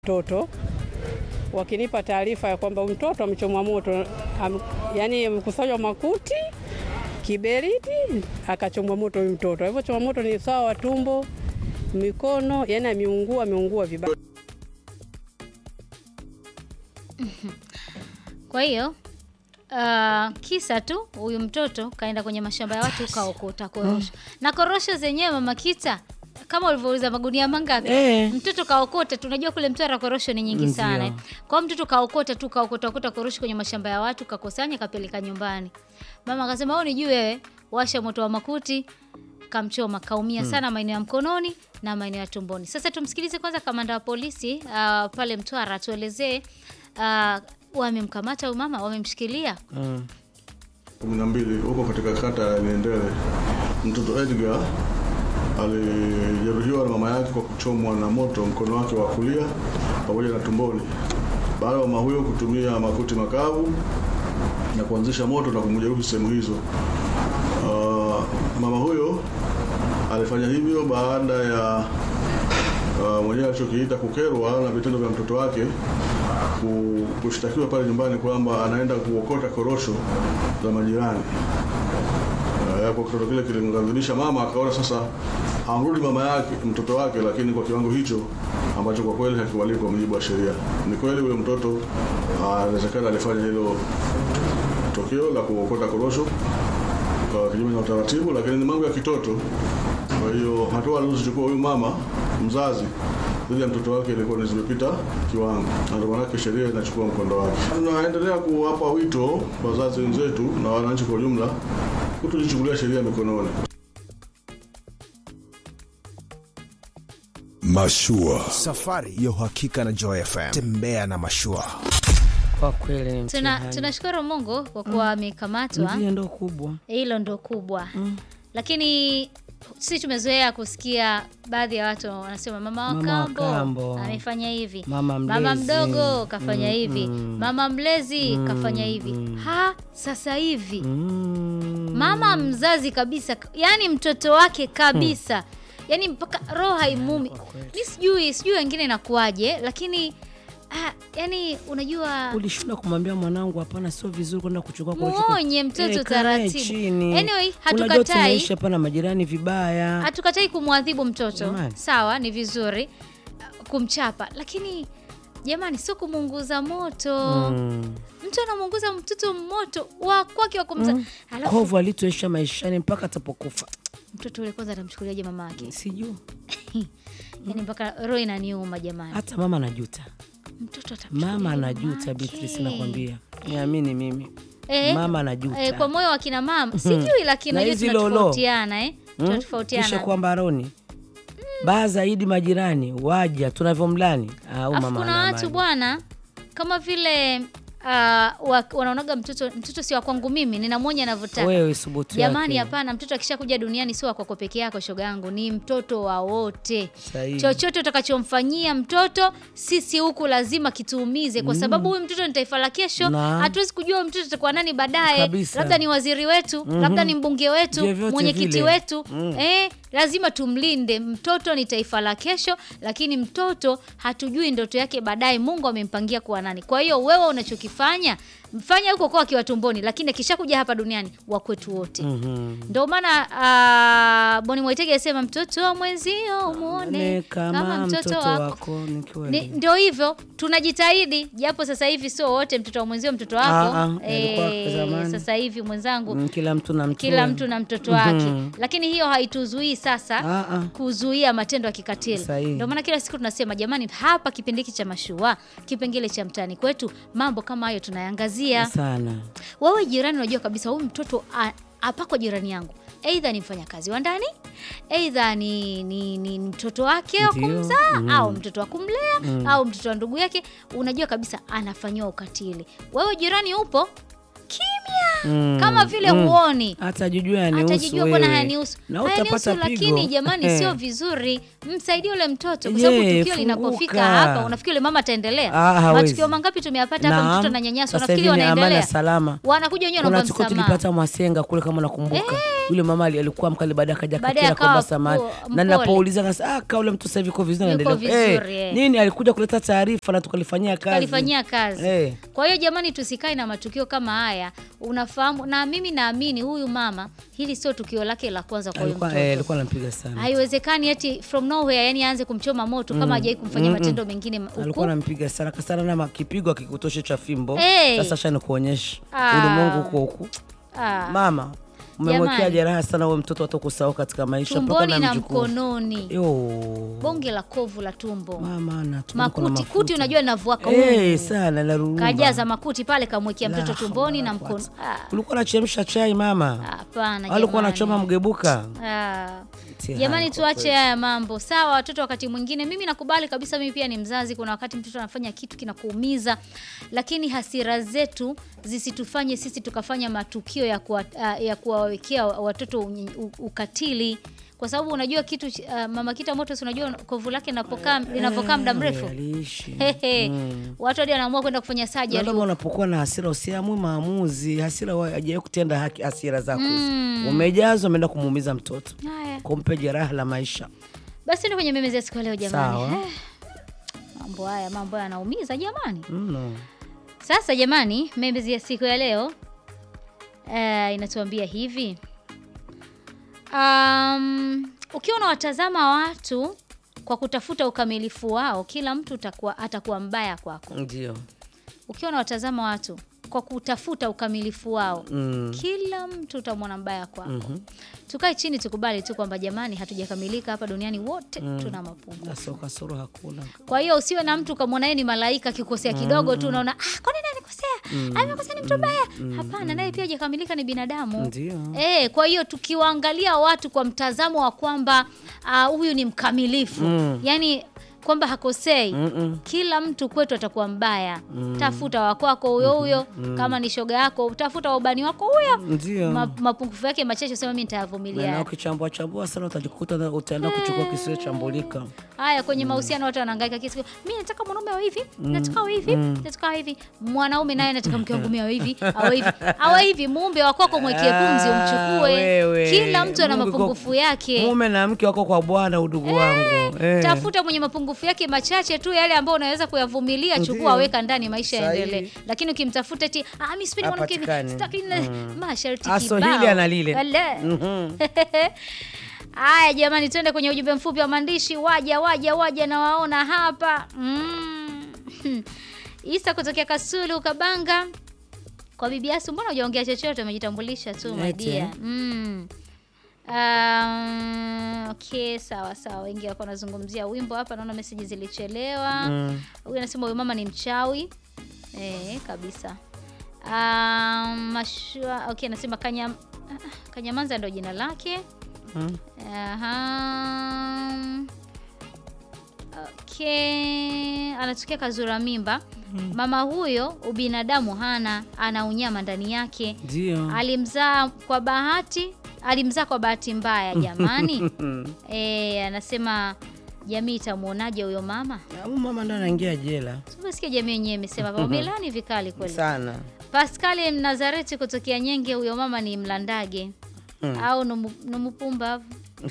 mtoto wakinipa taarifa ya kwamba mtoto amechomwa moto am, yani amekusanywa makuti kiberiti akachomwa moto huyu mtoto. Hivyo chomwa moto ni sawa wa tumbo, mikono, yani ameungua, ameungua vibaya. Kwa hiyo uh, kisa tu huyu mtoto kaenda kwenye mashamba ya watu kaokota korosho na korosho zenyewe mama Kita kama ulivyouliza magunia mangapi? Eh. Mtoto kaokota, tunajua kule Mtwara korosho ni nyingi sana. Ndio. eh. Kwa hiyo mtoto kaokota tu kaokota okota korosho kwenye mashamba ya watu kakosanya kapeleka nyumbani. Mama akasema wewe unijui wewe, washa moto wa makuti kamchoma kaumia sana maeneo ya mkononi na maeneo ya tumboni. Sasa tumsikilize kwanza kamanda wa polisi uh, pale Mtwara atuelezee uh, wamemkamata huyu mama, wamemshikilia Mm. kumi na mbili huko katika kata ya Niendele, mtoto Edgar alijeruhiwa na mama yake kwa kuchomwa na moto mkono wake wa kulia pamoja na tumboni, baada ya mama huyo kutumia makuti makavu na kuanzisha moto na kumjeruhi sehemu hizo. Ah, mama huyo alifanya hivyo baada ya uh, mwenyewe alichokiita kukerwa na vitendo vya mtoto wake ku- kushtakiwa pale nyumbani kwamba anaenda kuokota korosho za majirani. Uh, Yapo kitendo kile kilimghadhibisha mama, akaona sasa amrudi mama yake mtoto wake, lakini kwa kiwango hicho ambacho kwa kweli hakiwalii kwa mujibu wa sheria. Ni kweli huyo mtoto ah, inawezekana alifanya hilo tokeo la kuokota korosho kwa kinyume na utaratibu, lakini ni mambo ya kitoto. Kwa hiyo hatua alizochukua huyu mama mzazi dhidi ya mtoto wake ilikuwa ni zimepita kiwango, na ndio maanake sheria inachukua mkondo wake. Tunaendelea kuwapa wito wazazi wenzetu na wananchi kwa ujumla kutojichukulia sheria mikononi. Mashua. Safari ya uhakika na Joy FM. Tembea na mashua. Kwa kweli ni Tuna, mtihani. tunashukuru Mungu kwa kuwa amekamatwa. Ndio ndo kubwa. Hilo ndo kubwa lakini sisi tumezoea kusikia baadhi ya watu wanasema mama wa Mama wa kambo kambo. amefanya hivi, Mama mama mlezi. mdogo kafanya Mm, hivi, mm. mama mlezi Mm, kafanya hivi. mm. Ha, sasa hivi Mm. mama mzazi kabisa, yani mtoto wake kabisa, yani mpaka roho haimumi. Mi sijui sijui wengine inakuwaje, lakini ah, yani unajua Ulishinda kumwambia mwanangu hapana, sio vizuri kwenda kuchukua korosho kwa- muonye mtoto Eh, kae taratibu. chini. Anyway, Unajua hatukatai tunaishi hapa na majirani vibaya. hatukatai kumwadhibu mtoto Jamani. sawa, ni vizuri uh, kumchapa, lakini jamani, sio kumuunguza moto. Mm. Mtu anamuunguza mtoto moto wa kwake wa kumza, alafu Kovu alitoisha maishani mpaka atapokufa. mtoto ule kwanza atamchukuliaje mama yake? Sijui. Yani mpaka roho inaniuma jamani, Hata mama anajuta. mtoto atamchukuliaje Mama mama anajuta, yake? Beatrice nakwambia. Niamini mimi. Eh, Mama anajuta. eh, kwa moyo wa kina mama sijui, lakini Na najua hizi lolo. tunatofautiana eh, Mm? Kisha tunatofautiana kwamba Roni baa zaidi majirani waja tunavyomlani au Alafu mama kuna ana watu amani. bwana kama vile uh, wa, wanaonaga mtoto mtoto si wa kwangu mimi, ninamwonya anavyotaka. wewe subutu Jamani, yake. hapana, mtoto akishakuja duniani sio wa kwako peke yako, shoga yangu, ni mtoto wa wote. Sahihi. Chochote utakachomfanyia mtoto, sisi huku lazima kituumize, kwa sababu huyu mtoto ni taifa la kesho. Na. Hatuwezi kujua huyu mtoto atakuwa nani baadaye, Kabisa. labda ni waziri wetu, labda ni mbunge wetu, Vyovyote mwenyekiti vile. wetu eh, lazima tumlinde mtoto. Ni taifa la kesho, lakini mtoto hatujui ndoto yake baadaye, Mungu amempangia kuwa nani. Kwa hiyo wewe unachokifanya mfanya huko kwa akiwa tumboni, lakini akishakuja hapa duniani wa kwetu wote. Mhm. Ndio maana uh, Boni Mwaitege asema mtoto wa mwenzio umuone Ne kama mtoto wako. ni Ni, kweli. ndio hivyo tunajitahidi, japo sasa hivi sio wote mtoto wa mwenzio mtoto wako. Ah, ah, ilikuwa Eh, zamani. sasa hivi mwenzangu Mm, kila mtu na mtu kila wake. mtu na mtoto wake Mhm. lakini hiyo haituzuii sasa Ah, ah. kuzuia matendo ya kikatili Sahihi. ndio maana kila siku tunasema jamani hapa kipindi hiki cha mashua kipengele cha mtaani kwetu mambo kama hayo tunayangazia sana wewe jirani unajua kabisa huyu mtoto a- apako jirani yangu eidha ni mfanyakazi wa ndani eidha ni, ni, ni mtoto wake wa Ndio. kumzaa Mm. au mtoto wa kumlea au mtoto wa ndugu yake unajua kabisa anafanyiwa ukatili wewe jirani upo kimya kama vile huoni Atajijua yanihusu atajijua bwana wewe. hayanihusu Na hayanihusu, utapata pigo. lakini jamani Eh. sio vizuri msaidie ule mtoto kwa sababu Yeah, tukio linapofika funguka. hapa unafikiri ule mama ataendelea Ah, hawezi. matukio mangapi tumeyapata hapa Naam. mtoto na nyanyasa Sasa unafikiri hivi ni amani wanaendelea na salama. wanakuja wenyewe Kuna wanaomba siku msamaha tulipata Mwasenga kule kama nakumbuka. Yule mama ali- alikuwa mkali baadaye akaja Baadaye kakira akawa kwamba samani. po- Na mpole. ninapouliza nasa ah kaule mtu sasa hivi yuko vizuri Yuko anaendelea. vizuri, Eh, eh. nini alikuja kuleta taarifa na tukalifanyia kazi. kalifanyia kazi Eh. kwa hiyo jamani tusikae na matukio kama haya unafahamu na mimi naamini huyu mama hili sio tukio lake la kwanza kwa huyu Alikuwa mtoto eh, alikuwa anampiga sana. haiwezekani eti from nowhere yani aanze kumchoma moto kama hajai kumfanyia matendo mengine ma- alikuwa huku anampiga sana kasana na kipigo akikutosha cha fimbo Eh. sasa shani kuonyesha Ah. ulimwengu huko huku ah, mama umemwekea Jamani. jeraha sana huyo mtoto hata kusahau katika maisha mpaka tumboni na mjukuu. mkononi Yo. bonge la kovu la tumbo mama na tumbo kuna makuti mafuta. kuti unajua linavuaka Eh, sana la ruruma. kajaza makuti pale kamwekea La mtoto tumboni hawla na wala mkono quwwata. Ah, ulikuwa unachemsha chai mama hapana alikuwa jamani. anachoma mgebuka Ah. Mtihani Jamani, kwa tuache kweli. haya mambo sawa. Watoto wakati mwingine, mimi nakubali kabisa, mimi pia ni mzazi. Kuna wakati mtoto anafanya kitu kinakuumiza, lakini hasira zetu zisitufanye sisi tukafanya matukio ya kuwa, ah, ya kuwawekea watoto unye- u- ukatili, kwa sababu unajua kitu uh, mama kita moto, si unajua kovu lake linapokaa linapokaa muda mrefu aliishi Hehe. watu hadi wanaamua kwenda kufanya na surgery kama unapokuwa na hasira usiamue maamuzi hasira wa- hajawahi kutenda haki hasira zako hizi. umejazwa umeenda kumuumiza mtoto haya. kumpe jeraha la maisha Basi ndio kwenye memezi ya siku ya leo jamani. Sawa. Eh, Mambo haya mambo haya yanaumiza jamani. mno Sasa jamani, membezi ya siku ya leo eh, inatuambia hivi um, ukiwa unawatazama watu kwa kutafuta ukamilifu wao, kila mtu utakuwa, atakuwa mbaya kwako. ndio Ukiwa unawatazama watu kwa kutafuta ukamilifu wao Mm. kila mtu utamwona mbaya kwako. Tukae chini tukubali tu kwamba jamani, hatujakamilika hapa duniani, wote tuna mapungufu. kasoro kasoro hakuna Kwa hiyo usiwe na mtu ukamwona yeye ni malaika akikosea kidogo tu unaona ah, kwa nini anikosea? Amekosea ni mtu mbaya. Hapana, naye pia hajakamilika ni binadamu. Ndio. Eh, kwa hiyo tukiwaangalia watu kwa mtazamo wa kwamba ah, huyu ni mkamilifu. Yaani kwamba hakosei. Kila mtu kwetu atakuwa mbaya. Tafuta wa kwako huyo huyo, kama ni shoga yako, tafuta wa ubani wako huyo. ndio Ma, mapungufu yake machache sema mimi nitayavumilia. na ukichambua chambua sana utajikuta na- utaenda kuchukua kisichambulika Haya, kwenye mahusiano watu wanahangaika kila siku, mimi nataka mwanaume awe hivi, nataka awe hivi, nataka awe hivi. Mwanaume naye nataka mke wangu mimi awe hivi, awe hivi, awe hivi. Muumbe wa kwako mwekee pumzi, Ah, umchukue. wewe. Kila mtu ana Mungu mapungufu kwa- yake. mume na mke wako kwa bwana udugu wangu eh. Tafuta mwenye mapungufu yake machache tu, yale ambayo unaweza kuyavumilia, Ndio. chukua, weka ndani, maisha Sahihi. yaendelee. Lakini ukimtafuta eti ah, mimi sipendi mwanamke hivi, Hapatikani. sitaki masharti Aso kibao. hili ana lile. Wala. Mhm. Haya jamani, twende kwenye ujumbe mfupi wa maandishi. Waja waja waja, nawaona hapa mm. Isa kutokea Kasulu Kabanga kwa bibi Asu, mbona hujaongea chochote? Umejitambulisha tu Eti. madia. Mm. Um, okay, sawa sawa. Wengi wako wanazungumzia wimbo hapa, naona meseji zilichelewa. Mm. Huyu anasema huyu mama ni mchawi eh, kabisa. Um, mashua, okay, anasema Kanya, Kanyamanza ndio jina lake. Mm. Aha. Okay, anatokea Kazura Mimba. Mama huyo ubinadamu hana, ana unyama ndani yake. ndio Alimzaa kwa bahati, alimzaa kwa bahati mbaya jamani. Eh, anasema jamii itamwonaje huyo mama? Huyu mama ndo anaingia jela Tumesikia jamii yenyewe imesema wamelani vikali kweli. sana Pascal Mnazareti kutokea Nyenge, huyo mama ni mlandage au numu- numupumbavu.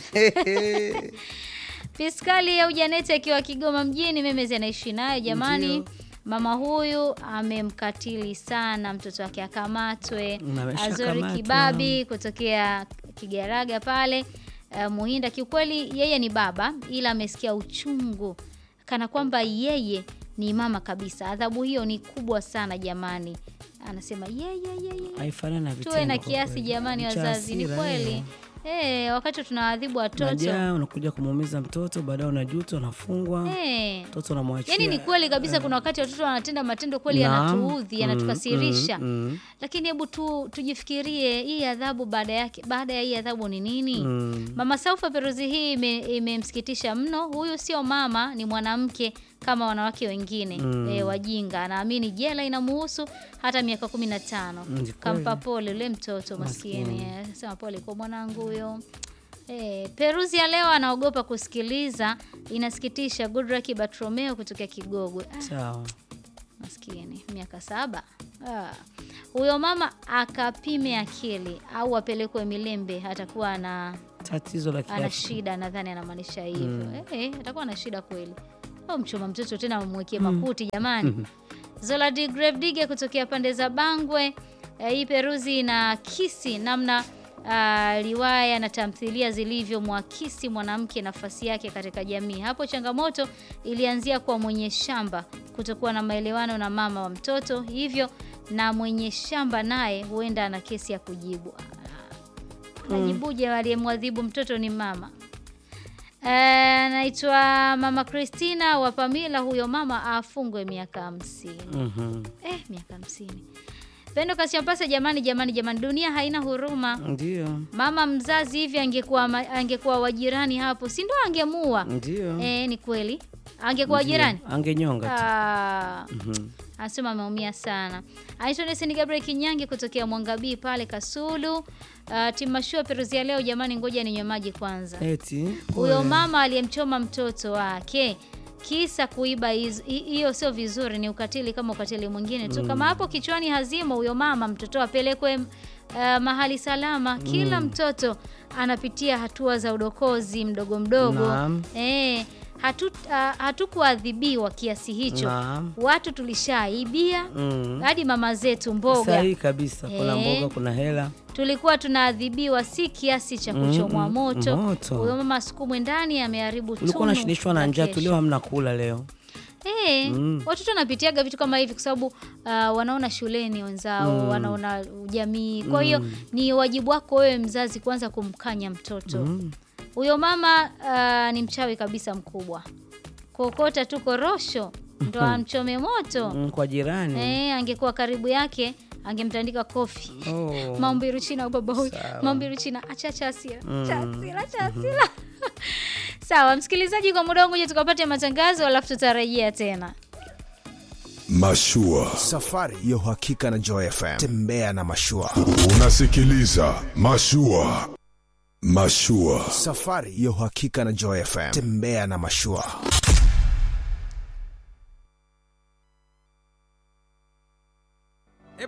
Piskali au Janeti akiwa Kigoma mjini, Memezi anaishi nayo jamani. Ndio. Mama huyu amemkatili sana mtoto wake, akamatwe. Na ameshakamatwa. Azori Kibabi kutokea Kigaraga pale uh, Muhinda. Kiukweli yeye ni baba, ila amesikia uchungu kana kwamba yeye ni mama kabisa. Adhabu hiyo ni kubwa sana jamani, anasema yeye yeye haifanani na tuwe na vitendo kwa kiasi kweli. jamani, Cha wazazi, ni hasira, kweli eh. eh, wakati tunawadhibu watoto Unajaa, unakuja kumuumiza mtoto baadaye unajuta unafungwa eh. mtoto unamwachia Yaani ni kweli kabisa, kuna wakati watoto wanatenda matendo kweli Naam. yanatuudhi, Mm, yanatukasirisha mm, mm. lakini hebu tu tujifikirie hii adhabu baada yake, baada ya hii adhabu ni nini? Mm. Mama Saufa Peruzi hii ime- imemsikitisha mno. Huyu sio mama, ni mwanamke kama wanawake wengine eh, wajinga. Anaamini jela inamuhusu hata miaka kumi na tano. Mm, ni Kampa kweli. pole ule mtoto maskini, eh, sema pole kwa mwanangu huyo. Eh, Peruzi ya leo anaogopa kusikiliza, inasikitisha. Goodluck Bartromeo kutokea Kigogwe. Ah, Sawa. maskini miaka saba. Ah. Huyo mama akapime akili au apelekwe Milembe, atakuwa ana Tatizo la ana kiafya. shida, nadhani anamaanisha hivyo. Eh, atakuwa na shida kweli. Au mchoma mtoto tena amwekee makuti jamani. Zola de Gravedigger kutokea pande za Bangwe. Eh, hii peruzi na kisi namna ah, riwaya na tamthilia zilivyomwakisi mwanamke nafasi yake katika jamii. Hapo changamoto ilianzia kwa mwenye shamba kutokuwa na maelewano na mama wa mtoto, hivyo na mwenye shamba naye huenda ana kesi ya kujibu. Ah, Anajibuje aliyemwadhibu mtoto ni mama. Anaitwa Mama Christina wa Pamila. Huyo mama afungwe miaka hamsini. Mhm. Eh, miaka hamsini. Pendo Kashampasa, jamani jamani jamani, dunia haina huruma. Ndio. Mama mzazi hivi angekuwa ma- angekuwa wajirani hapo, si ndo angemua? Ndio. Eh, ni kweli angekuwa wajirani. Angenyonga tu. Ah, Mhm. anasema ameumia sana. Anaitwa Nesini Gabriel Kinyangi kutokea Mwangabii pale Kasulu. Uh, timashua peruzi ya leo jamani, ngoja ninywe maji kwanza. Eti. Huyo pole. mama aliyemchoma mtoto wake kisa kuiba hizo- hi- hiyo sio vizuri, ni ukatili kama ukatili mwingine tu. Kama hapo kichwani hazimo, huyo mama mtoto apelekwe uh, mahali salama. Kila mtoto anapitia hatua za udokozi mdogo mdogo. Naam. Eh, hatu, uh, hatukuadhibiwa kiasi hicho. Naam. Watu tulishaibia Mm. hadi mama zetu mboga Sahihi kabisa. Kuna Eh. mboga, kuna hela. tulikuwa tunaadhibiwa si kiasi cha kuchomwa Mm, moto. moto. Huyo mama asukumwe ndani ameharibu Ulikuwa tunu unashinishwa na la njaa kesho. tu, leo hamna kula leo. Eh, Mm. watoto wanapitiaga vitu kama hivi kwa sababu uh, wanaona shuleni wenzao, wanaona jamii. Kwa hiyo ni wajibu wako wewe mzazi kwanza kumkanya mtoto. Huyo mama uh, ni mchawi kabisa mkubwa. Kokota tu korosho ndo amchome moto. Mm, kwa jirani. Eh, angekuwa karibu yake angemtandika kofi. Oh. Maumbiru China baba huyu. Sawa. Maumbiru China acha acha hasira. Acha hasira, acha hasira. Sawa, msikilizaji, kwa muda wangu je tukapate matangazo alafu tutarejea tena. Mashua, safari ya uhakika na Joy FM. Tembea na mashua, Unasikiliza Mashua. Mashua. safari ya uhakika na Joy FM. Tembea na mashua.